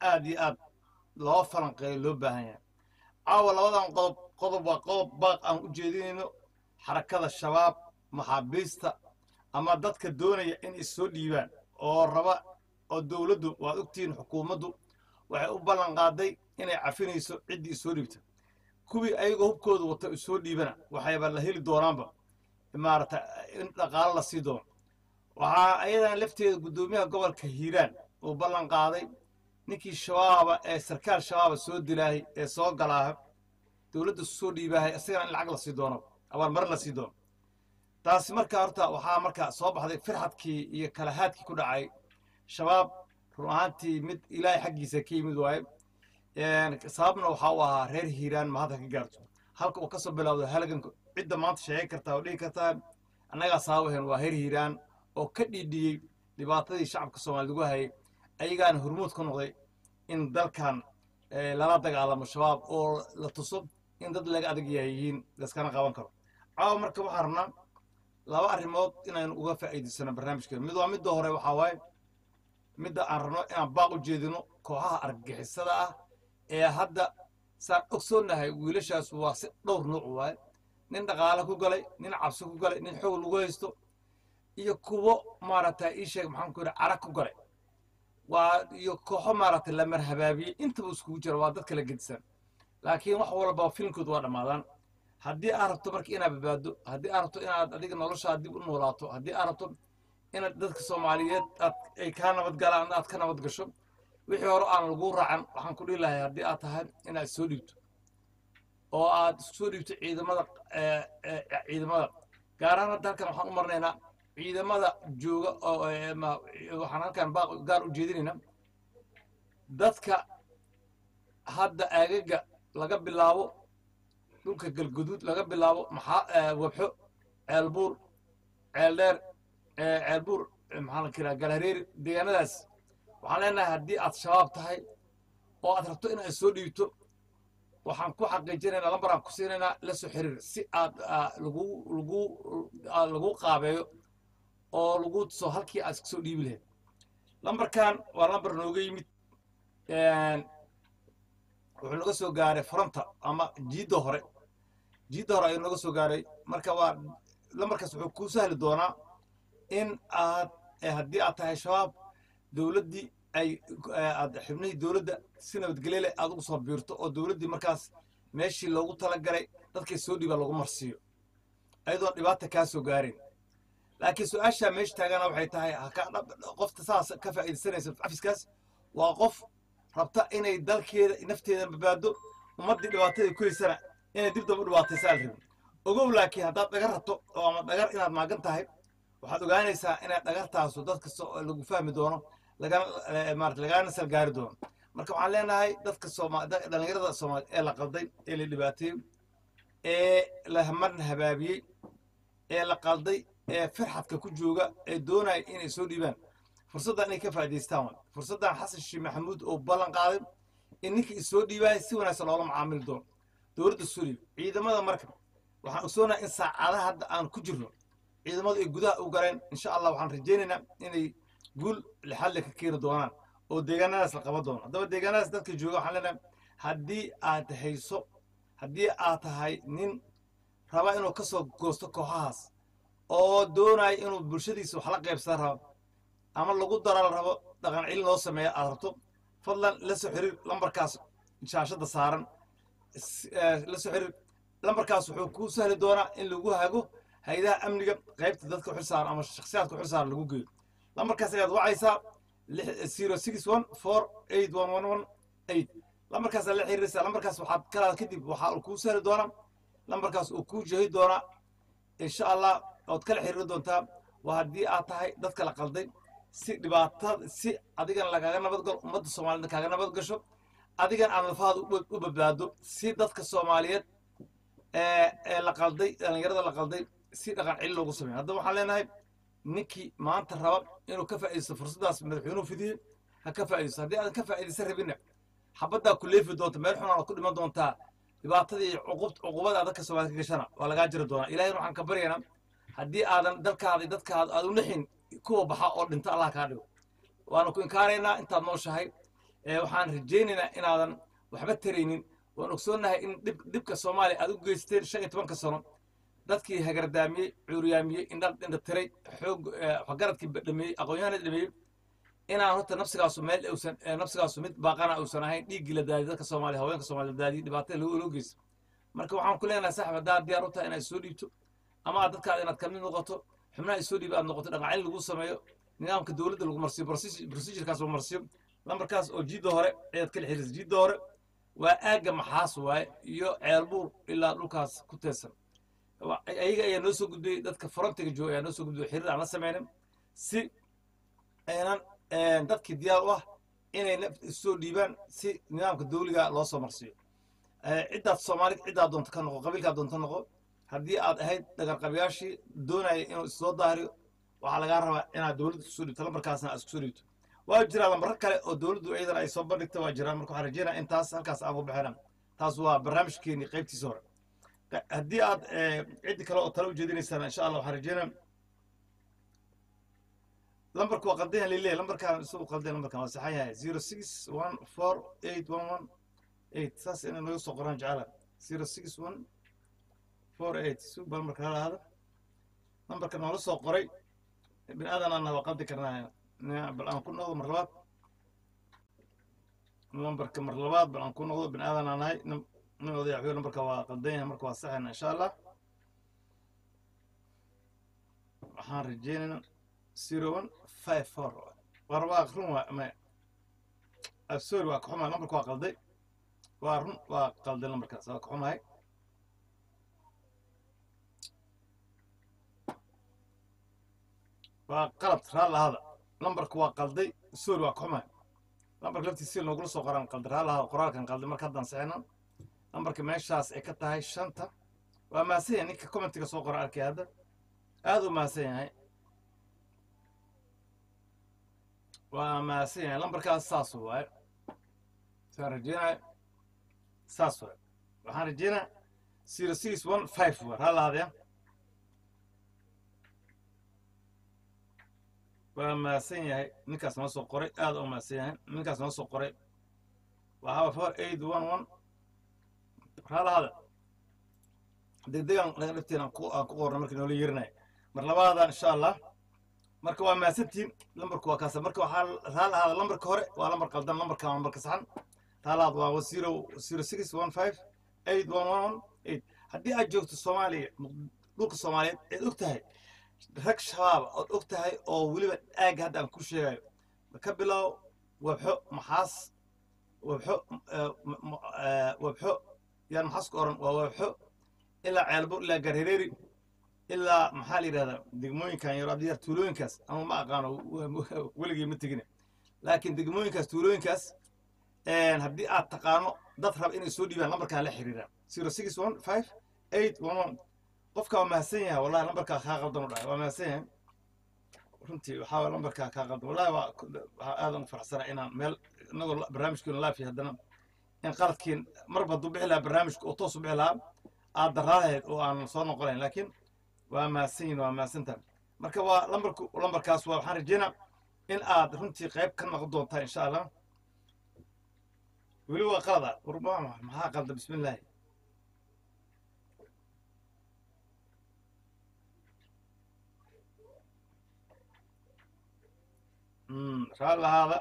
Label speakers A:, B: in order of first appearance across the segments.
A: aad iyo aad loo falanqeeyo loo baahan yahay caawa labadan qodob qodob waa qodob baaq aan u jeedinayno xarakada shabaab maxaabiista ama dadka doonaya in is soo dhiibaan oo raba oo dowladdu waad ogtihiin xukuumaddu waxay u ballan qaaday inay cafinayso ciddii isoo dhiibta kuwii ayagoo hubkooda wata isoo dhiibana waxayba la heli doonaanba maarata in dhaqaalo la sii doono waxaa ayadan lafteeda guddoomiyaha gobolka hiiraan uu ballan qaaday ninkii shabaaba ee sarkaal shabaaba soo dilaahay ee soo galaaha dowladda soo dhiibaahay isagana in lacag la sii doono abaalmarin la sii doono taasi markaa horta waxaa markaa soo baxday firxadkii iyo kalahaadkii ku dhacay shabaab run ahaantii mid ilaahay xaggiisa ka yimid waaye sababna waxaa u ahaa reer hiiraan ma hadda ka gaarto halka uu ka soo bilowdo halganka cidda maanta sheegan kartaa oo dhihi kartaa annagaa saabaheen waa reer hiiraan oo ka dhiidhiyey dhibaatadii shacabka soomaaliyed ugu hayay ayagaana hormuud ka noqday in dalkan lala dagaalamo shabaab oo la tuso in dad laga adag yahiyiin laskana qaban karo caawa marka waxaan rabnaa laba arrimood inaynu uga faa'iidaysano barnaamijkeena mid waa midda hore waxaa waaye midda aan rabno inaan baaq u jeedino kooxaha argagixisada ah ee hadda saan ogsoonnahay wiilashaas waa si dhowr nuuc waaye nin dhaqaale ku galay nin cabsi ku galay nin xoog lagu haysto iyo kuwo maaragtay ii sheeg maxaan ku yidhi carag ku galay waa iyo kooxo maaragtay la marhabaabiyey intaba iskugu jira waa dad kala gedisan laakiin wax walba filimkoodu waa dhammaadaan haddii aad rabto marka inaad badbaado haddii aad rabto inaad adiga noloshaad dib u noolaato haddii aad rabto inaad dadka soomaaliyeed aad ay kaa nabad galaan aad ka nabad gasho wixii hore aan lagu raacan waxaan ku dhihi lahay haddii aad tahay inaad soo dhiibto oo aad soo dhiibto ciidamada ciidamada gaar ahaan hadda halkan waxaan u marnaynaa ciidamada jooga oo waxaan halkan baaq gaar u jeedinaynaa dadka hadda aagaga laga bilaabo dhulka galguduud laga bilaabo maxaa wabxo ceelbuur ceeldheer ceelbuur maxaa la kiraa galhareeri deegaanadaas waxaan leenahay haddii aad shabaab tahay oo aad rabto inaad soo dhiibto waxaan ku xaqiijinaynaa lambaraan ku siinaynaa la soo xiriir si aad lagu lagu lagu qaabeeyo oo lagu tuso halkii aad iska soo dhiibi lahayd lambarkan waa lambar nooga yimid wuxuu naga soo gaaray fronta ama jiidda hore jiidda hore ayuu naga soo gaaray marka waa lambarkaas wuxuu kuu sahli doonaa in aad haddii aad tahay shabaab dowladdii ay aad xibnihii dowladda si nabadgelye leh aad ugu soo biirto oo dowladdii markaas meeshii loogu talagalay dadkay soo dhiiba lagu marsiiyo ayadoon dhibaata kaa soo gaarin laakiin su-aashaa meesha taagana waxay tahay qofta saas ka faa'iidaysanaysa cafiskaas waa qof rabta inay dalkeeda nafteeda badbaado ummaddii dhibaatadii ku haysana inay dib daba u dhibaataysa al rabin ogow laakiin haddaad dhagar rabto oo ama dhagar inaad maagan tahay waxaad ogaanaysaa inaad dhagartaasu dad kasta lagu fahmi doono lagana maarata lagana salgaari doono marka waxaan leenahay dadka sooma dhallinyarada soomaali ee la qalday ee la dhibaateeyey ee la marna habaabiyey ee la qalday ee firxadka ku jooga ee doonaya inay soo dhiibaan fursaddan inay ka faa'idaystaan waay fursaddan xasan sheekh maxamuud oo ballan qaaday in ninka isoo dhiibaya si wanaagsan loola macaamili doono dowladda soo dhiib ciidamada marka waxaan ogsoonaha in saacadaha hadda aan ku jirno ciidamadu ay gudaha u galeen insha allah waxaan rajaynaynaa inay guul lixadle ka keeni doonaan oo deegaanadaas la qaban doono haddaba deegaanadaas dadka jooga waxaan leenahay haddii aad hayso haddii aad tahay nin raba inuu ka soo goosto kooxahaas oo doonaya inuu bulshadiisa wax la qaybsan rabo ama lagu dara la rabo dhaqan cilin loo sameeya aad rabto fadlan la soo xiriir lambarkaas shaashadda saaran la soo xiriir lambarkaas wuxuu kuu sahli doonaa in lagu hago hay-adaha amniga qaybta dadka xil saaran ama shakhsiyaadka xil saaran lagu geeyo lambarkaas ayaad wacaysaa zero six one four eight one one one eight lambarkaasaa la xiriiraysaa lambarkaas waxaad kalaad kadib waxaa kuu sahli doonaa lambarkaas uu kuu jehi doonaa insha allah ood kala xiriiri doontaa waa haddii aad tahay dadka la qalday si dhibaatada si adigana lagaaga nabad galo ummadda soomaaliyed kaaga nabad gasho adigan aad nafahaada u badbaado si dadka soomaaliyeed ee la qalday dhallinyarada la qalday si dhaqan cili loogu sameeyo haddaba waxaan leenahay ninkii maanta raba inuu ka faa'iidaysto fursaddaas madaxweynuhu fidiyey ha ka faa'iidaysto haddii aadan ka faa'iidaysan rabinna xabaddaa ku leefi doonta meel xunaana ku dhiman doontaa dhibaatadii cuqubada aad dadka soomaaliyed ka gashana waa lagaa jiri doonaa ilahayna waxaan ka baryaynaa haddii aadan dalkaada dadkaada aad u nixin kuwa baxa oo dhinta allah kaa dhigo waana ku inkaaraynaa intaad nooshahay waxaan rajaynaynaa inaadan waxba taraynin waan ogsoonnahay in dhib dhibka soomaaliya aad u geysteen shan iyo tobanka sano dadkii hagardaamiyey cuuryaamiyey indha indha tiray xoog waxgaradkii dhameeyey aqoon-yahanada dhameeyey inaan horta nafsigaasu meel uusan nafsigaasu mid baaqana uusan ahayn dhiiggii la daadiyey dadka soomaaliya haweenka soomaaliya la daadiyey dhibaatada loo loo geysta marka waxaan ku leenahay saxib haddaad diyaar u tahay inaad soo dhiibto ama aad dadkaada inaad kamid noqoto xubnaha ay soo dhiiba aad noqoto dhaqaacin lagu sameeyo nidaamka dowladda lagu marsiyo procedurekaas lagu marsiyo lambarkaas oo jiidda hore ciidad kala xiriirsa jiidda hore waa aagga maxaas waaye iyo ceelbuur ilaa dhulkaas ku teesan ayaga ayaa noo soo gudbiyey dadka frontiga jooga ayaa noo soo gudbiyey xiriir aan la sameynin si aynan dadkii diyaar u ah inay naf soo dhiibaan si nidaamka dawliga loo soo marsiiyo ciddaad soomaalid ciddaad doonto ka noqo qabiilkaad doonto noqo haddii aad ahayd dhagarqabiyaashii doonaya inuu issoo daahiriyo waxaa lagaa rabaa inaad dowladda kusoo dhiibto lambarkaasna aad iskusoo dhiibto waa jiraa lambaro kale oo dowladdu iyadana ay soo bandhigta waa jiraan marka waxaan rajeynaya in taas halkaas aan ku bixinaan taas waa barnaamijkeeni qaybtiisa hore haddii aad ciddi kale oo tale u jeedinaysaan insha allah waxaan rajeynaya lambarku waa qaldan yahay leleeyahay lambarkaan isagu qaldan lambarkan waa saxan yahay zero six one four eight one one eight saas inay naga soo qoraan jecela zero six one four eight sug bal marka hala hada lambarka noola soo qoray bini aadan ana waa qaldi karnaa bal aan ku noqdo mar labaad lambarka mar labaad bal aan ku noqdo bini aadan aan nahay nin odaya waxyo lambarka waa qaldan yahay marka waa saxayna insha allah waxaan rajeynaynaa zero one five four war waa run waa ma sorry waa kaxumahay lambarka waa qalday waa run waa qalday lambarkaas waa kaxumahay waa qalad raallahada lambarka waa qalday sorry waa kaxumahay lambarka laftiisa si noogula soo qoraan qalday raallahada qoraalkan qalday marka haddaan saxina lambarka meeshaas ay ka tahay shanta waa mahadsan yahay ninka commentiga soo qora arkay hadda aada u mahadsan yahay waa mahadsan yahay lambarkaas saas waaye saan rajeynaya saas waaye waxaan rajeynaya zero six one five waa raallahadaya waa mahadsan yahay ninkaas noo soo qoray aada u mahadsan yahay ninkaas noo soo qoray waa haba four eight one one raallahada degdegan naga dhifteen aan ku aan ku qorna markii noola yeerinaya mar labaada insha allah marka waa mahadsantiin lambarku waa kaasa marka waxaa raalahaada lambarka hore waa lambar qaldan lambarka waa lambarka saxan raalahaad waa zero zero six one five eight one one one eight haddii aad joogto soomaaliya dhulka soomaaliyeed eed og tahay rag shabaaba ood og tahay oo weliba aagga hadda aan ku sheegayo ka bilow wabxo maxaas wabxo wabxo yaan maxaas ku oran waa wabxo ilaa ceelbo ilaa garhereeri ilaa maxaa la yidhahdaa degmooyinkan yaro abdiyaar tuulooyinkaas ama ma aqaano weligii ma tegine laakiin degmooyinkaas tuulooyinkaas haddii aad taqaano dad raba inay soo dhiibaan lambarkaa la xiriiraan zero six one five eight one one qofka waa mahadsan yahay wallahi lambarkaa kaa qaldan u dhahay waa mahadsan yahay runtii waxaa lambarkaa kaa qaldan wallahi waa waxaa aadan u faraxsana inaan meel inagoo barnaamijkeenu laafiya haddana in qaladkiin marba hadduu bixi lahaa barnaamijka oo toos u bixi lahaa aad daraalahayd oo aan soo noqonayn laakiin waa mahadsan yihin waa mahadsantaha marka waa lambarku lambarkaas waa waxaan rajeynaa in aad runtii qayb ka noqon doontaa insha allah weli waa qalada maxaa qalda bismi illaahi raallahaada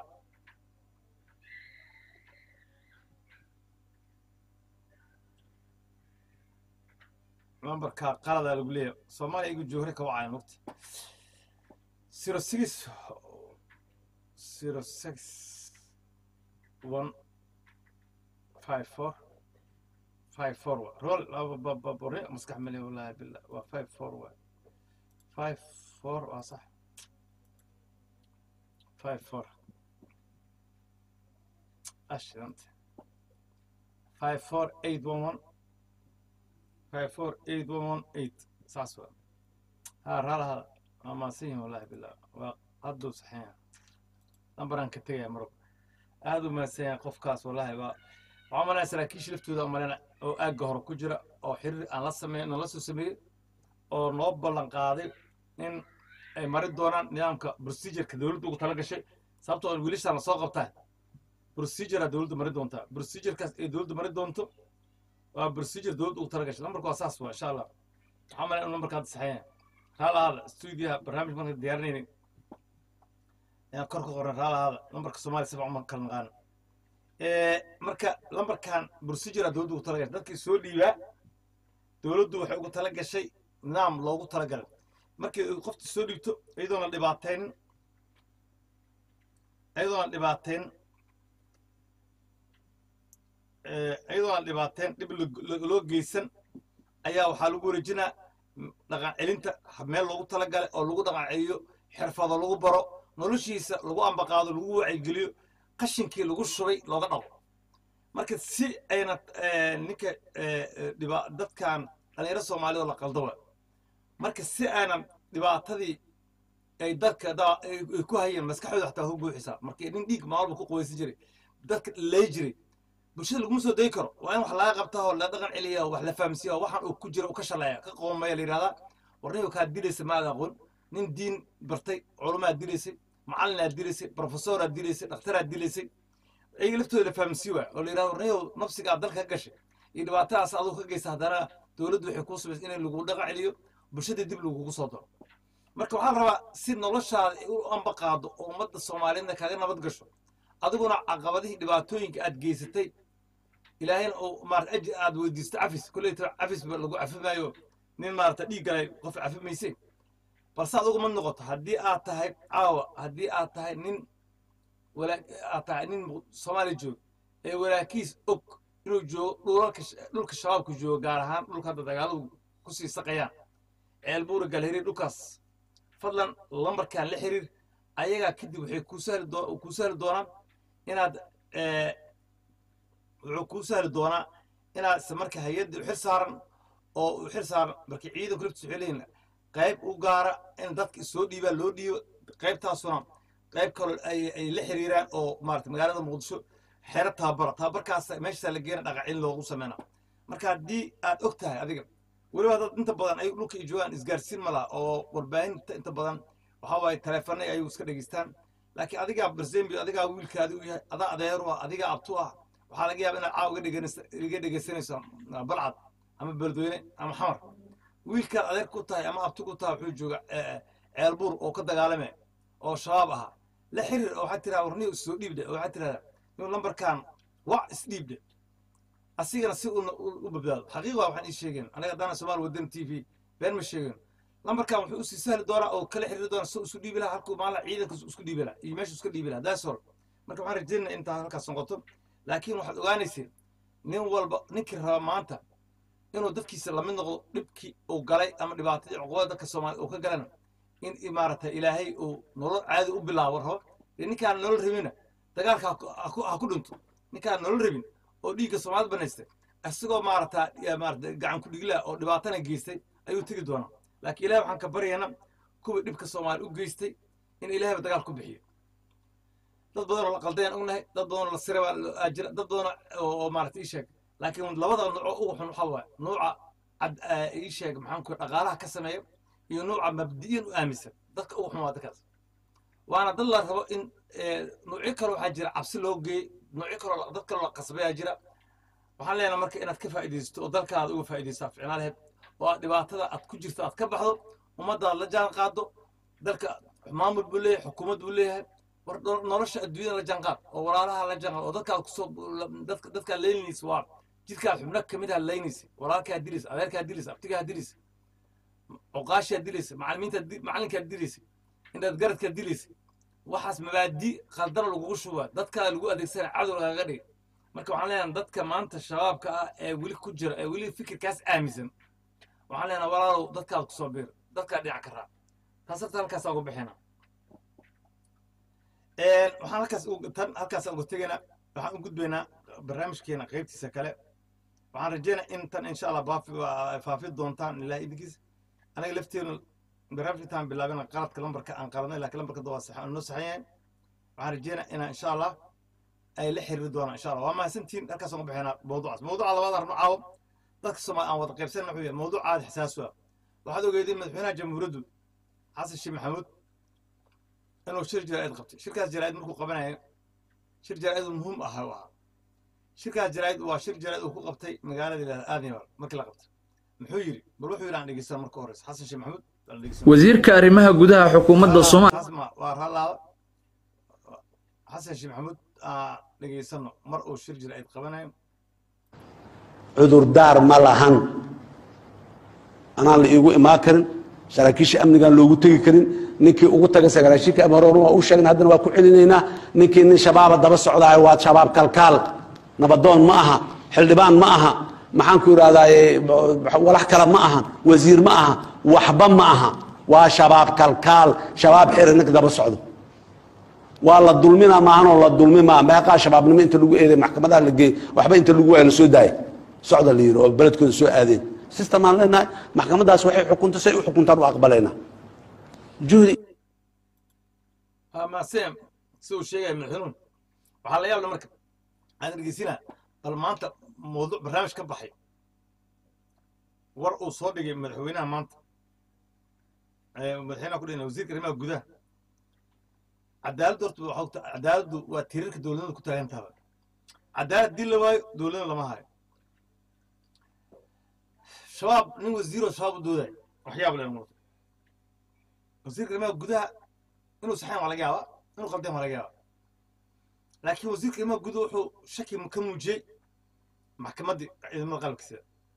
A: lambarka qaladaa lagu leeyahay soomaaliya igu joohre ka wacaya mogta zero six zero six one five four five four wa rool bababore maskax male wallahi billah waa five four wa five four waa sax five four ashiranta five four eight one one five four eight one one eight saas waa ها رالها ما سين والله بالله وقدو صحيح lambaraan ka tegaya marab aad u mahadsanyahay qofkaas wallahi waa waxaa malaya saraakiish laftooda malena oo aagga hore ku jira oo xiriir aan la sameyn nala soo sameeyey oo noo ballan qaaday in ay mari doonaan nidaamka procedureka dowladda ugu tala gashay sababtoo wiilashaan lasoo qabtaan procedure dowladda mari doontaa procedurekaas ay dowladda mari doonto waa procedure dowladda ugu tala gashay lambarka waa saas waa insha allah waxaa malay in lambarka hadda saxeeya raalahaada stuudiyaha barnaamij marka diyaarinaynay ayaan kor ka qoran raalahaada lambarka soomaaliya sifa uma kala naqaano marka lambarkan procedure dowladda ugu tala gashay dadkii soo dhiibaa dowladdu waxay ugu tala gashay nidaam loogu talagalay markii qofta soo dhiibto iyadoona dhibaateyn iyadoona dhibaateyn iyadoona dhibaateyn dhib loo geysan ayaa waxaa lagu wareejinaa dhaqan celinta meel loogu talagalay oo lagu dhaqan celiyo xirfado lagu baro noloshiisa lagu ambaqaado lagu wacyigeliyo qashinkii lagu shubay looga dhaqo marka si ayna ninka dadkan dhalinyaro soomaalida oo la qaldaba marka si aanan dhibaatadii ay dadka ay ku hayeen maskaxdooda xataa ku buuxisaa marka nin dhiig maalba ku qubaysan jiray dadka lay jiray bulshada laguma soo dayi karo waa in wax laga qabtaa oo la dhaqan celiya wax la fahamsiiya waxaan uu ku jira uu ka shaleeya ka qoomaya la yidhahdaa warniga kaa dilaysa maad aqoon nin diin bartay culumaad dilaysay macallinaad dilaysay profesoraad dilaysay dhaktaraad dilaysay ayaga laftooda la fahamsii waay oo la yidhahdo warniyow nafsigaa dalka ka gashay iyo dhibaatadaas aduu ka geysa haddana dowladdu waxay kuu subaysa inay lagu dhaqan celiyo bulshada dib lagugu soo daro marka waxaa la rabaa si noloshaada u ambaqaado oo ummadda soomaaliyeedna kaaga nabad gasho adiguna caqabadihii dhibaatooyinka aad geysatay ilaahayna uu maarata ajir aad weydiisto cafis kolleyta cafis ba lagu cafi maayo nin maarata dhiig galay qof cafi mayse balse adugu ma noqoto haddii aad tahay caawa haddii aad tahay nin aad tahay nin soomaaliya jooga ee walaakiis og inuu joogo dhulalka dhulka shabaabka joogo gaar ahaan dhulka hadda dagaaladu kusii saqayaan ceelbuura galhiriir dhulkaas fadlan lambarkan la xiriir ayagaa kadib waxay kuu sahli doo kuu sahli doonaan inaad wuxuu kuu sahli doonaa inaad isla marka hay-adda u xil saaran oo u xil saaran marka ciidanku laftiisa waxay leeyihin qayb u gaara in dadka soo dhiibaa loo dhiibo qaybtaasuna qayb kaloo ay ay la xiriiraan oo maarata magaalada muqdisho xero tababara tababarkaas meeshaasaa la geena dhaqacin loogu sameyna marka haddii aad og tahay adiga weliba dad inta badan ay dhulka ay joogaan isgaarsiin ma laha oo warbaahinta inta badan waxaa waaye taleefanay ayagu iska dhegeystaan laakiin adigaa barzembi adigaa wiilkaadi u yahay adaa adeeru ah adigaa abtu ah waxaa laga yaaba inaad caaw iga dhegeysanayso balcad ama beledweyne ama xamar wiilkaad adeer ku tahay ama abti ku tahay wuxuu jooga ceelbuur oo ka dagaalame oo shabaab ahaa la xiriir oo waxaad tiraa warniyo soo dhiibde oo waxaad tirahdaa nin lambarkan wac isdhiibde asigana si u badbaado xaqiiqa waxaan ii sheegeen anaga haddana somaali wadan t v been ma sheegeen lambarkan wuxuu usii sahli doonaa oo kala xiriiri doonaa si isu dhiibi lahaa halkuu maala ciidanka isku dhiibi lahaa iyo meeshu iska dhiibi lahaa daas hol marka waxaan rajeynaya intaa halkaas noqoto laakiin waxaad ogaanayseen nin walba ninkii raba maanta inuu dadkiisa lamid noqdo dhibkii uu galay ama dhibaatadii cuqubada dadka soomaaliya uu ka galana in maarata ilaahay uu nolol caadi u bilaabo rabo dee ninkaan nolol rabina dagaalka ha ku dhinto ninkaan nolol rabin oo dhiigga soomaalida banaystay isagoo maarata maarata gacan ku dhigla oo dhibaatana geystay ayuu tegi doonaa laakiin ilahay waxaan ka baryaynaa kuwii dhibka soomaaliya u geystay in ilahayba dagaal ku bixiyo dad badan oo la qaldayaan ognahay dad badan oo la siray baa jira dad badan oo maarata ii sheeg laakiin labada nooco ugu xun waxaa waaye nuuca cad ii sheeg maxaan ku dhaqaalaha ka sameeya iyo nuuca mabdi'yan u aaminsan dadka ugu xun waa dadkaas waana dad la rabo in nuucyo kale waxaa jira cabsi loo geeyey nuucyo kaloo dad kaloo la qasbayaa jira waxaan leenahay marka inaad ka faa'iidaysato oo dalkaada uga faa'iidaysaa ficnaa laheyd oo aad dhibaatada aad ku jirto aad ka baxdo ummaddaad la jaan qaado dalka maamul buu leeyahay xukuumad buu leeyahay war nolosha adduunyada la jaanqaad oo walaalaha la jaanqaad oo dadkaad kusoo dadka dadkaa leynaysa waa jidkaad xubno kamid ah leynaysa walaalkaa dilaysa adeerkaa dilaysa abtigaa dilaysa cuqaashaa dilaysa macalimiinta macalinkaa dilaysa intaad garadkaa dilaysa waxaas mabaadi khaldana lagugu shubaa dadkaa lagu adeegsana cadow lagaga dhigay marka waxaan leenahay dadka maanta shabaabka ah ee weli ku jira ee weli fikirkaas aaminsan waxaan leenahay walaalow dadkaad kusoo biir dadkaa dhinac ka raac taas horta halkaasaa uga bixina waxaan halkaas tan halkaasaan uga tegaynaa waxaan u gudbaynaa barnaamijkeena qaybtiisa kale waxaan rajeynaa in tan insha allah baafi faafi doontaan ilaahay idinkiis anaga lafteenu barnaamijka intaan bilaabina qaladka lambarka aan qaladnay laakiin lambarka waa sax noo saxan yahay waxaan rajeynaa inaa insha allah ay la xiriiri doonaan insha allah waa mahadsantiin halkaas uga bixinaa mawduucaas mawduuca labaad arno caawo dadka soomaali aan wada qaybsan wuxuu yahay mawduuc aada xisaasu ah waxaad ogeedeen madaxweynaha jamhuuriyaddu xasan sheekh maxamuud inuu shir jaraa'id qabtay shirkaas jaraa'id markuu qabanaya shir jaraa'id oo muhiim ah u ahaa shirkaas jaraa'id waa shir jaraa'id uu ku qabtay magaalada ilaa aadnimal markii la qabtay muxuu yidhi bal wuxuu yidhi aan dhegeysan marka horeysa xasan sheekh maxamuud aan dhegeysan
B: wasiirka arrimaha gudaha xukuumadda soomaaliya
A: Asma, waa raalaaba xasan sheekh maxamuud aan dhegeysano mar uu shir jaraa'id qabanayo
C: cudurdaar ma lahan anaan la iigu imaan karin saraakiisha amnigaan loogu tegi karin ninkii ugu taga saraakiisha amni hore waa u sheegna haddana waa ku celinaynaa ninkii nin shabaaba daba socdaayo waa shabaab kalkaal nabadoon ma aha xildhibaan ma aha maxaan ku idhahdaaye walax kale ma aha wasiir ma aha waxba ma aha waa shabaab kalkaal shabaab xiri ninka daba socdo waa la dulmina maahanoo la dulmi maa meeqaa shabaabnimo inta lagu eeday maxkamadaha la geey waxba inta lagu waaya la soo daayay socda la yidhi oo beledkooda soo aadeen system aan leenahay maxkamadaas waxay xukunto say u xukuntaan u aqbalaynaa juhdi
A: ama sem si uu sheegaya madaxweynuhu waxaa la yaabla marka aan dhegeysinaa bal maanta mawduuc barnaamij ka baxay war uu soo dhigay madaxweynaha maanta ee madaxweynaha ku dhigna wasiirka arrimaha gudaha cadaaladdu horta waxaa ogta cadaaladdu waa tiirarka dowladnimada ku taagan tahaba cadaalad dil la waayo dowladna lama hayo shabaab nin wasiiroo shabaab u doodayo waxyaab leen muuqda wasiirka arrimaha gudaha inuu saxeen waa laga yaabaa inuu qaldeen waa laga yaabaa laakiin wasiirka arrimaha gudaha wuxuu shaki ka muujiyey maxkamaddii ciidamada qalabkiisa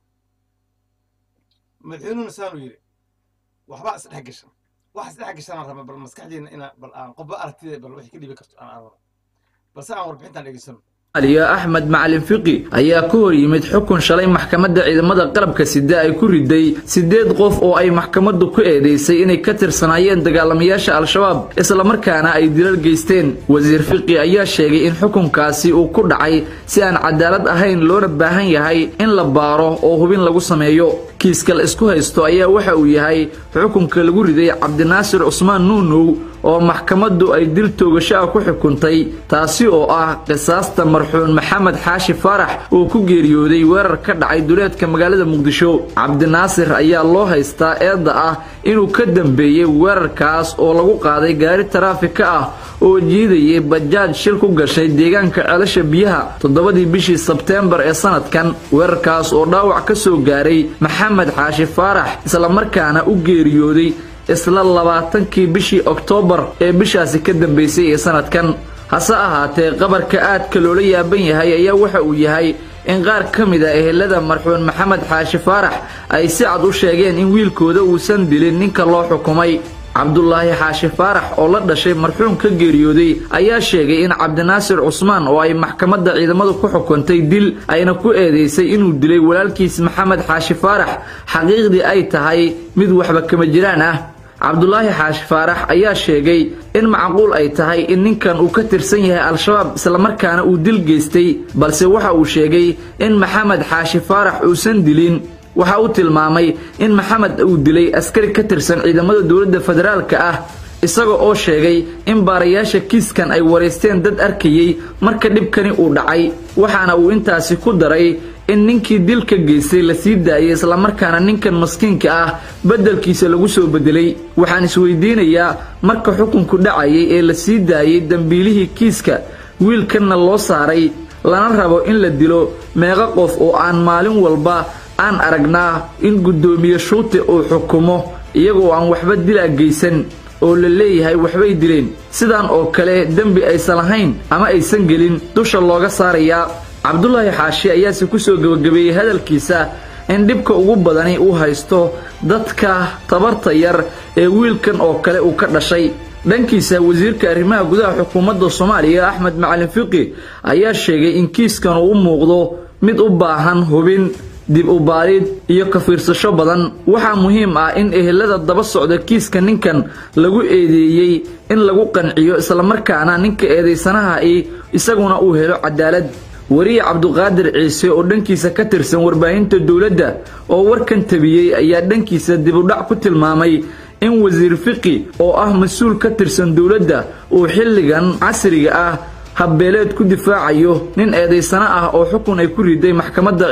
A: madaxweynuhuna saanuu yidhi waxbaa isdhex gashan wax isdhex gashanaan raba bal maskaxdeena ina bal aan qofba aragtida bal wixii ka dhibi karto aan aragno balse aan warbixintaan dhegeysano
B: axmed macalin fiqi ayaa ka hor yimid xukun shalay maxkamadda ciidamada qalabka sida ay ku riday siddeed qof oo ay maxkamaddu ku eedeysay inay ka tirsanaayeen dagaalamayaasha al-shabaab islamarkaana ay dilal geysteen wasiir fiqi ayaa sheegay in xukunkaasi uu ku dhacay si aan cadaalad ahayn loona baahan yahay in la baaro oo hubin lagu sameeyo kiiska la isku haysto ayaa waxa uu yahay xukunka lagu riday cabdinaasir cusmaan nuunow oo maxkamaddu ay dil toogasho ah ku xukuntay taasi oo ah qisaasta marxuun maxamed xaashi faarax oo ku geeriyooday weerar ka dhacay duleedka magaalada muqdisho cabdinaasir ayaa loo haystaa eedda ah inuu ka dambeeyey weerarkaas oo lagu qaaday gaari taraafika ah oo jiidayay bajaaj shil ku gashay deegaanka ceelasha biyaha toddobadii bishii sebteembar ee sanadkan weerarkaas oo dhaawac ka soo gaaray maxamed xaashi faarax islamarkaana u geeriyooday isla labaatankii bishii oktoobar ee bishaasi ka dambaysay ee sanadkan hase ahaatee qabarka aadka loola yaaban yahay ayaa waxa uu yahay in qaar ka mid a ehelada marxuun maxamed xaashi faarax ay si cad u sheegeen in wiilkooda uusan dilin ninka loo xukumay cabdulaahi xaashi faarax oo la dhashay marxuum ka geeriyooday ayaa sheegay in cabdinaasir cusmaan oo ay maxkamadda ciidamadu ku xukuntay dil ayna ku eedeysay inuu dilay walaalkiis maxamed xaashi faarax xaqiiqdii ay tahay mid waxba kama jiraan ah cabdulaahi xaashi faarax ayaa sheegay in macquul ay tahay in ninkan uu ka tirsan yahay al-shabaab islamarkaana uu dil geystay balse waxa uu sheegay in maxamed xaashi faarax uusan dilin waxa uu tilmaamay in maxamed uu dilay askari ka tirsan ciidamada dowladda federaalka ah isaga oo sheegay in baarayaasha kiiskan ay waraysteen dad arkayey marka dhibkani uu dhacay waxaana uu intaasi ku daray in ninkii dilka geystay la sii daayay islamarkaana ninkan maskiinka ah beddelkiisa lagu soo bedelay waxaan isweydiinayaa marka xukunku dhacayay ee la sii daayey dembiilihii kiiska wiilkanna loo saaray lana rabo in la dilo meeqa qof oo aan maalin walba aan aragnaa in guddoomiye shuute uu xukumo iyagoo aan waxba dilaa geysan oo la leeyahay waxbay dileen sidaan oo kale dembi aysan lahayn ama aysan gelin dusha looga saarayaa cabdulaahi xaashi ayaase ku soo gebagabeeyey hadalkiisa in dhibka ugu badani uu haysto dadka tabarta yar ee wiilkan oo kale uu ka dhashay dhankiisa wasiirka arrimaha gudaha xukuumadda soomaaliya axmed macalin fiqi ayaa sheegay in kiiskan uu u muuqdo mid u baahan hubin dib u baarid iyo ka fiirsasho badan waxaa muhiim ah in ehelada daba socda kiiska ninkan lagu eedeeyey in lagu qanciyo islamarkaana ninka eedaysanaha i isaguna uu helo cadaalad weriye cabduqaadir ciise oo dhankiisa ka tirsan warbaahinta dowladda oo warkan tabiyey ayaa dhankiisa dibudhac ku tilmaamay in wasiir fiqi oo ah mas-uul ka tirsan dowladda uu xilligan casriga ah habbeeleed ku difaacayo nin eedaysano ah oo xukun ay ku riday maxkamadda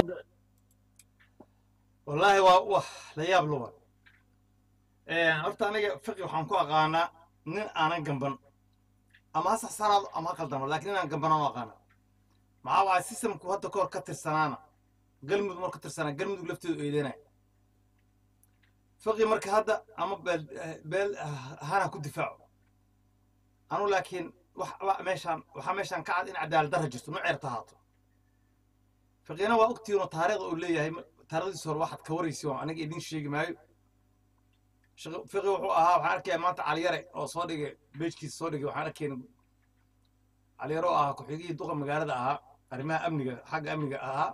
A: wallaahi waa wax la yaab luba horta aniga fiqi waxaan ku aqaanaa nin aanan gamban ama ha saxsanaado ama ha qaldamo laakiin inaan gambanaan u aqaana maxaa waaya systemku hadda kahor ka tirsanaana galmudug mar ka tirsanaa galmudug lafteedu eedeynaya fiqi marka hadda ama beel beel hana ku difaaco anu laakiin wax meeshaan waxaa meeshaan ka cad in cadaalad darra jirto nuceerta ahaato fiqina waa ogtiinoo taariikhda uu leeyahay taarikhdiisa hore waxaad ka waraysi oo aniga idin sheegi maayo fiqi wuxuu ahaa waxaan arkaya maanta caliyare oo soo dhigay beejkiisa soo dhigay waxaan arkayna caliyare oo ahaa ku-xigihii duqa magaalada ahaa arrimaha amniga xagga amniga ahaa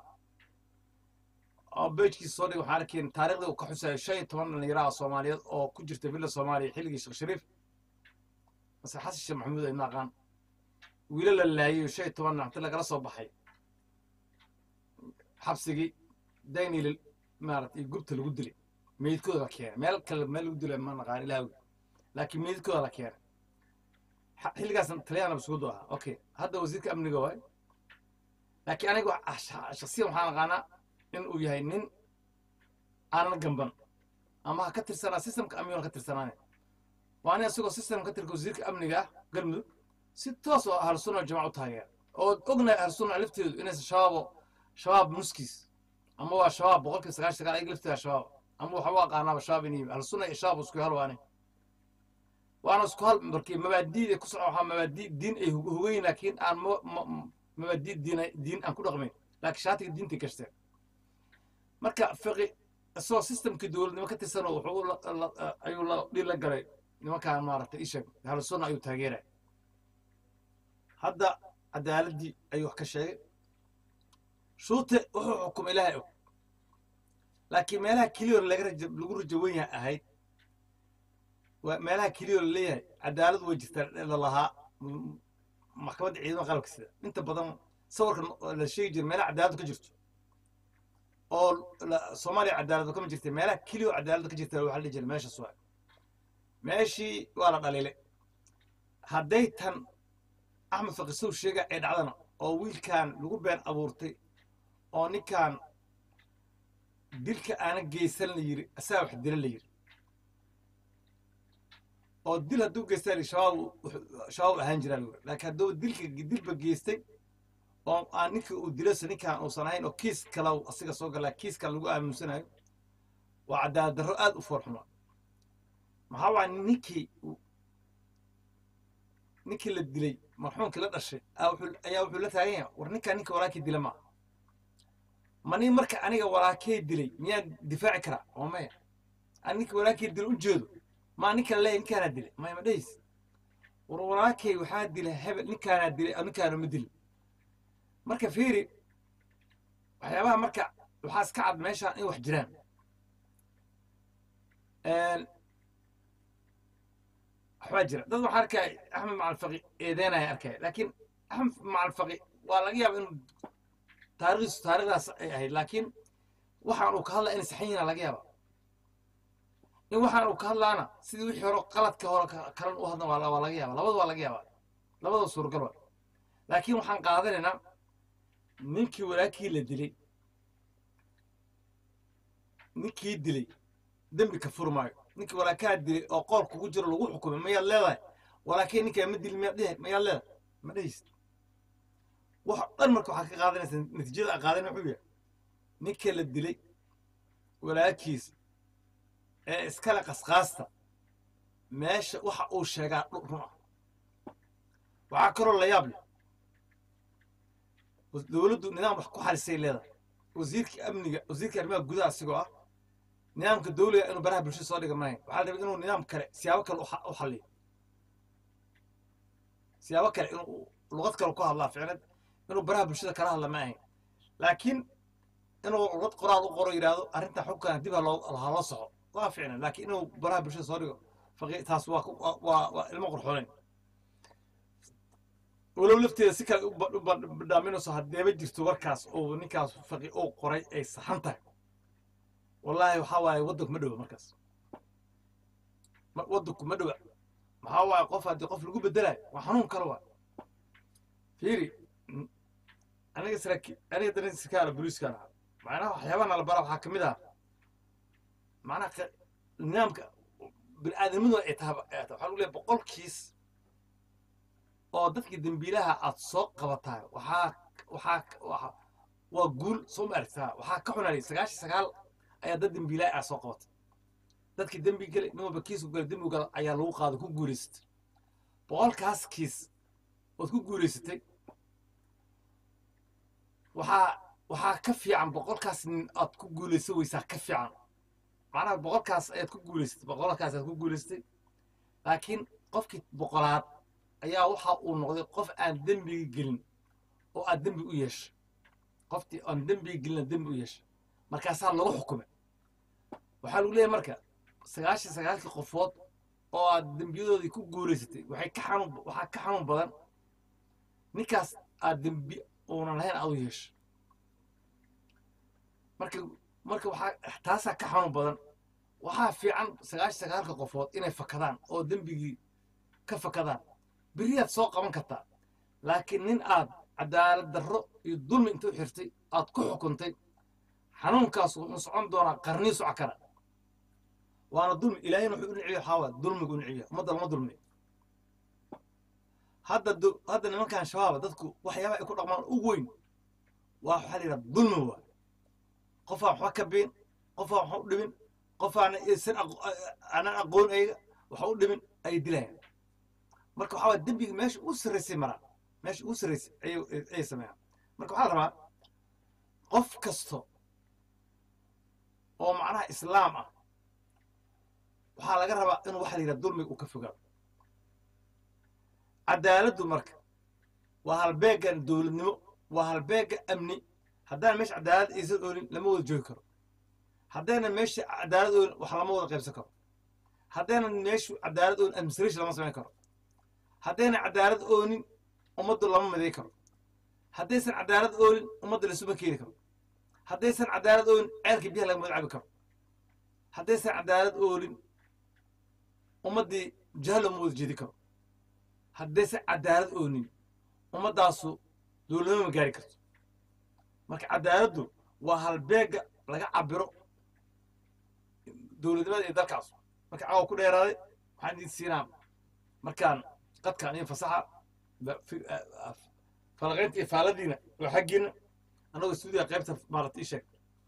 A: oo beejkiisa soo dhigay waxaan arkayna taariikhdii uu ka xusayo shan iyo toban dhalinyaraha soomaaliyeed oo ku jirta villa soomaaliya xilligii sheekh shariif mase xasan sheekh maxamuud ay maaqaan wiilo la laayay shan iyo toban nacti lagala soo baxay xabsigii daynil maaragtay gubta lagu dilay meydkooda la keenay meel kale meel lagu dilay ma naqaan ilaawi laakiin meydkooda la keenay xilligaasna taliyana basugudu ahaa okay hadda wasiirka amniga waay laakiin aniga shaksiyan waxaan aqaanaa in uu yahay nin aanan gamban ama ha ka tirsanaa systemka amniga ka tirsanaane waa nin isagoo system ka tirka wasiirka amniga ah galmudug si toos oo ahlu sunna jamaca u taageera oo ognahay ahlu sunna lafteedu inaysan shabaabo shabaab nuskiis ama waa shabaab boqolkiiba sagaashan sagaal ayaga lafteeda shabaab ama waxa u aqaanaaba shabaab inay ahlu sunna iyo shabaab isku hal waane waana isku hal markii mabaadiida ku socon waxaa mabaadii diin ay hogeyn laakiin aan mabaadii diin diin aan ku dhaqmayn laakiin shaatiga diinta gashteen marka fiqi isagoo systemkii dowladnimo ka tirsanoo wuxuu ayuu la dhil la galay nimankaan maaragtay ishag ahlu sunna ayuu taageeraya hadda cadaaladdii ayuu wax ka sheegay shuute wuxuu xukumay ilaahay og laakiin meelaha keliyo laga raja lagu rajo wen yahay ahayd waa meelaha keliyo la leeyahay cadaalad way jirtaa la lahaa maxkamadda ciidamada qalabka sida inta badan sawirka la sheegi jira meelaha cadaaladu ka jirto oo soomaaliya cadaaladu kama jirta meelaha keliyo cadaaladu ka jirta waxaa la dhihi jira meeshaas waa meeshii waa la dhaliilay hadday tan axmed faqisow sheega ee dhacdana oo wiilkan lagu been abuurtay oo ninkan dilka aana geysan la yiri asaa wax dila la yiri oo dil hadduu geystaa la shabaab shabaab ahaan jiraa la laakiin hadduu dilka dilba geystay oo aan ninka uu dilayso ninkan uusan ahayn oo kiis kale asiga soo galaa kiis kale lagu aamunsanayo waa cadaalad darro aad u foorxuma maxaa waaya ninkii ninkii la dilay marxuumkii la dhashay ayaa wuxuu la taagan yahay war ninkaa ninka walaakii dila maa ma nin marka aniga walaakee dilay miyaan difaaci karaa oo maya ani ninka walaakee dila u jeedo maa ninka leeyahy ninkaanaa dilay maya ma dhays war walaakey waxaa dila hebel ninkaanaa dilay ninkaana ma dilin marka fiiri waxyaabaha marka waxaa iska cad meeshaan in wax jiraan waxbaa jira dad waxaa arkaya axmed macalfaqi eedeynaya arkaya laakiin axmed macalfaqi waa laga yaaba inuu taarikhdiisu taarikhdaas ay ahayd laakiin waxaan uu ka hadlaya inay saxan yihiin laga yaaba in waxaan uu ka hadlaana sidii wixii hore qaladka hore kalan u hadlan waa laga yaaba labada waa laga yaaba labada suuragal waa laakiin waxaan qaadanaynaa ninkii walaakii la dilay ninkii dilay dembi ka furi maayo ninkii walaakaa dilay oo qool kugu jiro lagu xukumay mayaad leedahay walaakii ninkaa ma dilin miyaad dhihi mayaad leedahay ma dhehaysid wax dhan marka waxaad ka qaadanaysaa natiijada a qaadan wuxuu yahay ninka la dilay walaakiis ee iskale qasqaasta meesha waxa uu sheegaa run ah waxaa kaloo la yaab leh dowladdu nidaam wax ku xalisay leedahay wasiirka amniga wasiirka arrimaha gudaha asigoo ah nidaamka dawliga inuu baraha bulshada soo dhiga maahayn waxaa la rabay inuu nidaam kale siyaabo kale u xalliyo siyaabo kale inuu luqad kale ku hadlaa ficnad inuu baraha bulshada kala hadla ma ahayn laakiin inuu luqad qoraal u qoro yidhaahdo arrintan xubkana dib ha loo soxo waa ficnan laakiin inuu baraha bulshada soo dhigo taas waa waa waa ilmo qurxoonayn walow lafteeda si kale u badhaaminayso haddeeba jirto warkaas uu ninkaas faqi uu qoray ay saxan tahay wallaahi waxaa waaye waddanku ma dhowa markaas waddanku ma dhowa maxaa waaye qof haddii qof lagu bedelayo waa xanuun kale waa fiiri aniga saraki aniga darin sikaala booliiskaan ahaa macnaha waxyaabaha nala bara waxaa ka mid ah macnaha nidaamka bini aadamadu ay tahay waxaa lagu leeyahay boqolkiis oo dadkii dembiilaha aad soo qabataay waxaa waxaa waa waa guul soo ma aragtaa waxaa ka xunalay sagaashan sagaal ayaa dad dembiilaha aad soo qabatay dadkii dembi gelay nin walba kiisku galay dembi gala ayaa lagu qaaday ku guulaysatay boqolkaas kiis ood ku guulaysatay waxaa waxaa ka fiican boqolkaas nin aad ku guulaysan weysaa ka fiican macnaha boqolkaas ayaad ku guulaysatay boqolkaas aad ku guulaysatay laakiin qofkii boqolaad ayaa waxa uu noqday qof aan dembiga gelin oo aad dembi u yeeshay qoftii aan dembiga gelina dembi u yeeshay markaasaa lagu xukumay waxaa lagu leeyahay marka sagaashan sagaalkii qofood oo aad dembiyadoodii ku guulaysatay waxay ka xanuun waxaa ka xanuun badan ninkaas aad dembi uunan lahayn aad u yeeshay marka marka waxaa taasaa ka xanuun badan waxaa fiican sagaashan sagaalka qofood inay fakadaan oo dembigii ka fakadaan beriyaad soo qaban kartaa laakiin nin aad cadaalad darro iyo dulmi inta u xirtay aad ku xukuntay xanuunkaas wuxuu socon doonaa qarnii soco kara waana dulmi ilaahayna wuxuu u niciyo waxaa waay dulmigu u niciyo ummadda lama dulmi hadda du- hadda nimankan shabaaba dadku waxyaabaha ay ku dhaqmaan ugu weyn waa waxaa la yidhaha dulmi waay qofaan waxba ka biin qofaan waxba u dhimin qofaan isan aanan aqoon ayaga waxa u dhimin ayay dilayaan marka waxaa waay dembiga meesha u sarraysay maraa meesha ugu sarraysay ayay ayay sameeyaan marka waxaa la rabaa qof kasto oo macnaha islaam ah waxaa laga rabaa inuu waxa la yidhaha dulmiga uu ka fogaado cadaaladdu marka waa halbeeggan dowladnimo waa halbeegga amni haddaan meesha cadaalad aysan oolin lama wada joogi karo haddaynan meesha cadaalad oolin wax lama wada qaybsan karo haddaynan meeshu cadaalad oolin administration lama samayn karo haddaynan cadaalad oolin ummaddu lama miday karo haddaysan cadaalad oolin ummadda lasuma keeni karo haddaysan cadaalad oolin ceelka biyaha laga magacabi karo haddaysan cadaalad oolin ummaddii jahal looma wada jeedi karo haddaysan cadaalad oonin ummaddaasu dowladnimo ma gaari karto marka cadaaladdu waa halbeegga laga cabiro dowladnimada iyo dalkaas marka caawa ku dheeraaday waxaan idin siinaa markaan qadkaan iyo fasaxa ba- fi- a- a- falaqaynta iyo faaladiina waa xaggiina annagoo stuudiga qaybta maarata ii sheeg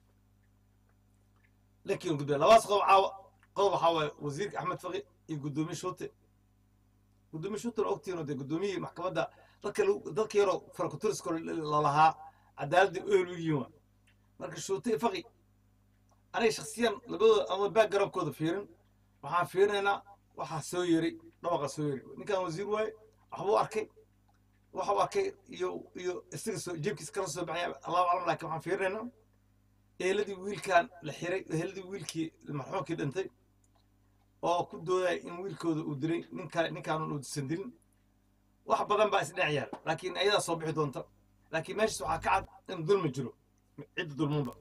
A: lakiin gudbe labaas qodob caawa qodob waxaa waaye wasiirka axmed faqi iyo guddoomiye shuute guddoomiye shuute la ogtihiin oo dee guddoomiyihii maxkamadda dadka lagu- dadka yaroo farakuturisko lalahaa cadaaladda ehel u yihiin waa marka shuute iyo faqi aniga shaksiyan labadooda ama baag garabkooda fiirin waxaan fiirinaynaa waxaa soo yeray dhawaqa soo yeray ninkan wasiir waaye waxbuu arkay waxa uu arkay iyo iyo isaga soo jeebkiisa kala soo baxaya allahu aclam laakiin waxaan fiirinaynaa eeladii wiilkan la xiray eeladii wiilkii marxuumkii dhintay oo ku doodaya in wiilkooda uu dilay nin kale ninkaanun uusan dilin wax badan baa isdhinac yaal laakiin ayadaa soo bixi doonta laakiin meeshaas waxaa ka cad in dulmi jiro cidda dulmunba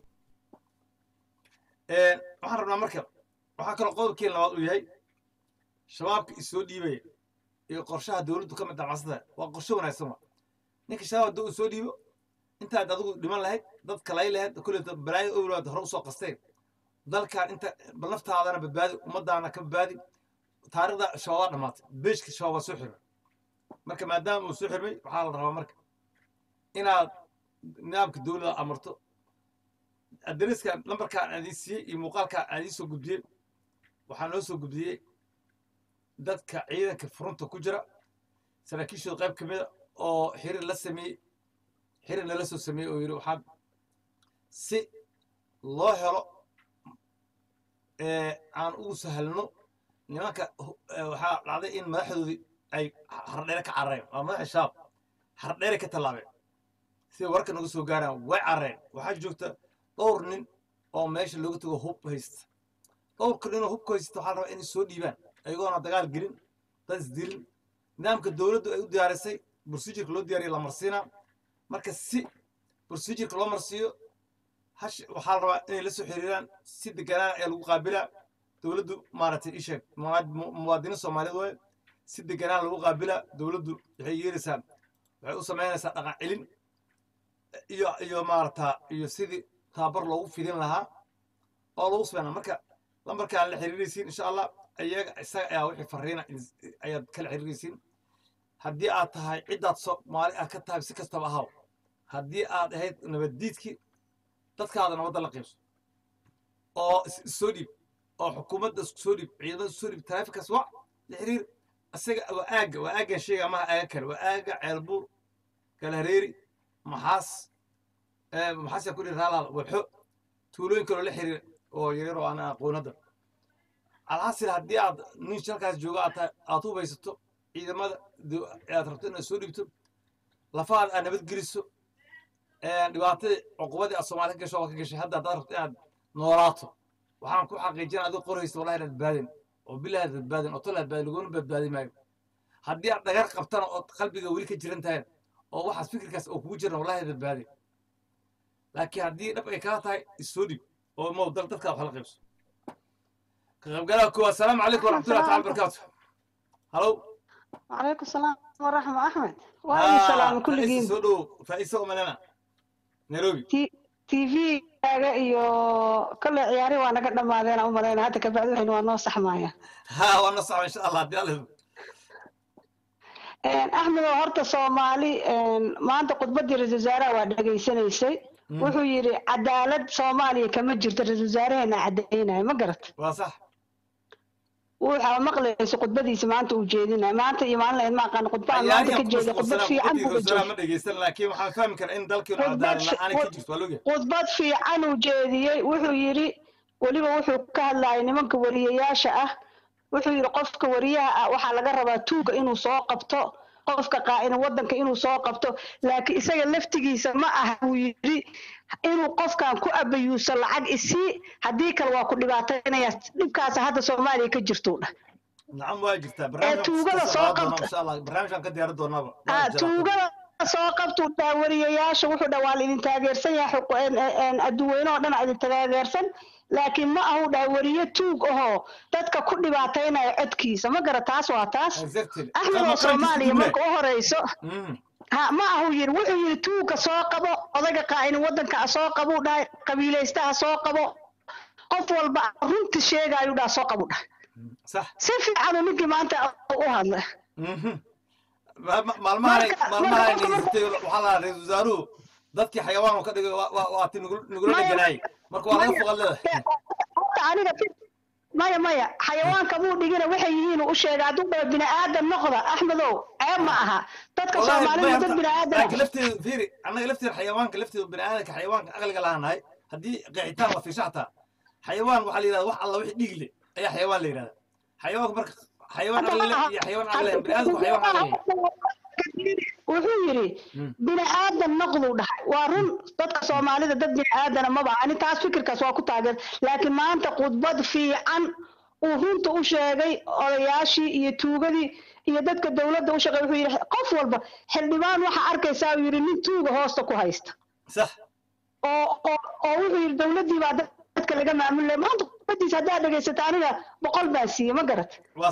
A: waxaan rabnaa marka waxaa kaloo qodobkeen labaad uu yahay shabaabka isoo dhiibaya iyo qorshaha dowladdu ka mid damacsada waa qorshe wanaagsan waa ninka shabaab haddii uu soo dhiibo intaad adigu dhiman lahayd dad kalay lahayd kulleyta balaayo owlaad hore usoo qasteen dalkan inta bal naftaadana badbaadi ummadaana ka badbaadi taarikhda shabaabaa dhammaatay beejka shabaab waa soo xirmay marka maadaama uu soo xirmay waxaa la rabaa marka inaad nidaamka dowladda amarto adreskan lambarkaan aan idiin siiyey iyo muuqaalkaan aan idiin soo gudbiyey waxaa noo soo gudbiyey dadka ciidanka furunta ku jira saraakiishooda qayb ka mida oo xirir la sameeyey xirir lala soo sameeyey oo yidhi waxaan si loo helo aan ugu sahalno nimanka waxaa dhacday in madaxdoodii ay hardheere ka carareen waa madaxa shabaab hardheere ka tallaabeen sida warka nagu soo gaaraan way carareen waxaa joogta dhowr nin oo meesha looga tago hub haysta dhowrka ninoo hubka haysta waxaa la rabaa inay soo dhiibaan ayagoona dagaal gelin dad isdilin nidaamka dowladdu ay u diyaarisay procedureka loo diyaariya la marsiinaa marka si procedureka loo marsiiyo hash waxaa la rabaa inay la soo xiriiraan si deganaan ayaa lagu qaabilaa dowladdu maaragtay ii sheeg muwaadiniin soomaaliyeed waaye si deganaan lagu qaabilaa dowladdu waxay yeelaysaa waxay u samaynaysaa dhaqan celin iyo iyo maarata iyo sidii tababar loogu fidin lahaa oo lagu sameynaa marka lambarkaan la xiriiraysiin insha allah iyaga isaga ayaa wixii fariina ayaad kala xiriiraysiin haddii aad tahay ciddaad soomaali aad ka tahay si kastaba ahaw haddii aad ahayd nabaddiidkii dadkaada nabadda la qiibso oo issoo dhiib oo xukuumadda isku soo dhiib ciidamada isku soo dhiib taraafikaas wac la xiriir isaga waa aagga waa aaggan sheega amaha aaga kale waa aagga ceelbuur galhareeri maxaas maxaasyaa ku dhihi raalaal wabxo tuulooyin kaloo la xiriira oo yaryar oo aan aqoon hadda alxasil haddii aad nin shalkaas jooga aad tahay aad hubaysato ciidamada aad rabto inaad soo dhibto lafahaad aad nabadgeliso dhibaatadii cuqubadii aad soomaali ka gasho waa ka gashay hadda haddaad rabto inaad noolaato waxaan ku xaqiijina adigo qoraysa wallahi inaad badbaadin oo bilahi aad badbaadin oo tolaad badbaadin laguna badbaadi maayo haddii aad dhagar qabtana ood qalbiga weli ka jiran tahay oo waxaas fikirkaas oo kugu jiran wallahi aad badbaadin laakiin haddii dhab ay kaa tahay issoo dhib oo mow dal dadkaa wax la qaybso ka qaybgalaha koowaad asalaamu calaykum waraxmatullahi taala barakaatu halow
D: وعليكم السلام ورحمة أحمد وعليكم السلام كل جيم
A: soo dhow faa'iisa umalena nairobi
D: تي تي في كاga iyo kale ciyaari waa naga dhamaadeen u maleyn hadda ka bacdi waxaynu waa noo saxmaaya
A: ha waa na socda insha allah haddii alla
D: axmed oo horta soomaali maanta khudbadii ra-isul wasaaraha waa dhegaysanaysay wuxuu yidhi cadaalad soomaaliya kama jirto ra-isul wasaaraheena caddaynaya ma garat
A: waa sax
D: waxaa maqlaysa khudbadiisa maanta uu jeedinaya maanta iyo maalin lahayd ma aqaan khudbaha maanta ka jeeda khudbad fiican buu ka jeeda
A: ma dhegeysan laakiin waxaan fahmi karaa in dalkiinu cadaalad la-aan ka jirto waa logyahay
D: khudbad fiican uu jeediyey wuxuu yidhi weliba wuxuu ka hadlayay nimanka wariyayaasha ah wuxuu yidhi qofka wariyaha ah waxaa laga rabaa tuuga inuu soo qabto qofka qaa'ina wadanka inuu soo qabto laakiin isaga laftigiisa ma aha buu yidhi inuu qofkan ku abayuuso lacag isii haddii kale waa ku dhibaataynaya dhibkaas hadda soomaaliya ka jirtuu dhah
A: nacam waa jirtaa
D: tuugada soo qabta
A: insha allah barnaamijkan ka diyaari doonaaba
D: ah tuugada soo qabtuu dhaa wariyayaasha wuxuu dhaa waa la idin taageersan yahay adduweyne oo dhan aa idin taageersan laakiin ma ahu dhaha wariye tuug ahoo dadka ku dhibaataynaya codkiisa ma gara taas waa taas axmed oo soomaaliya marka u horeyso ha ma ahu yiri wuxuu yiri tuugka soo qabo odaga qaa'ini wadanka soo qabuu dhahay qabiilaystaha soo qabo qof walba runti sheegaayu dhaha soo qabu dhahay si fiicanuu ninkii maanta u hadla
A: maalmahan maalmahan haystay waxaa lahaa ra-isul wasaaruhu dadkii xayawaan ka dhigay waati nagula dheganaayay marka waa laga foqad leedahay
D: aniga maya maya xayawaanka muu dhigina waxay yihiin u sheegay hadduu dhaho bini aadan noqda axmedow ceeb ma aha dadka soomaalida dad bini aadan
A: lafteedu fiiri annaga lafteeda xayawaanka lafteedu bini aadanka xayawaanka aqliga lahaanahay haddii qeexitaan la fiisha xataa xayawaan waxaa la yidhahda wax alla wixii dhiig leh ayaa xayawaan la yidhahda xayawaanka marka xayawaan aqli leh iyo xayawaan aqli leh bini aadamku xayawaan aqli leh
D: wuxuu yidhi bini aadan noqduu dhahay waa run dadka soomaalida dad bini aadana maba ani taas fikirkaas waa ku taageer laakiin maanta khudbad fiican uu runta u sheegay odayaashii iyo tuugadii iyo dadka dowladda u shaqeey wuxuu yidhi qof walba xildhibaan waxaa arkaysaa uu yidhi nin tuuga hoosta ku haysta
A: sax
D: oo oo oo wuxuu yidhi dowladdii baa dadka laga maamulaya maanta khudbadiisa haddaad dhegaysata aniga boqol baa siiye ma garat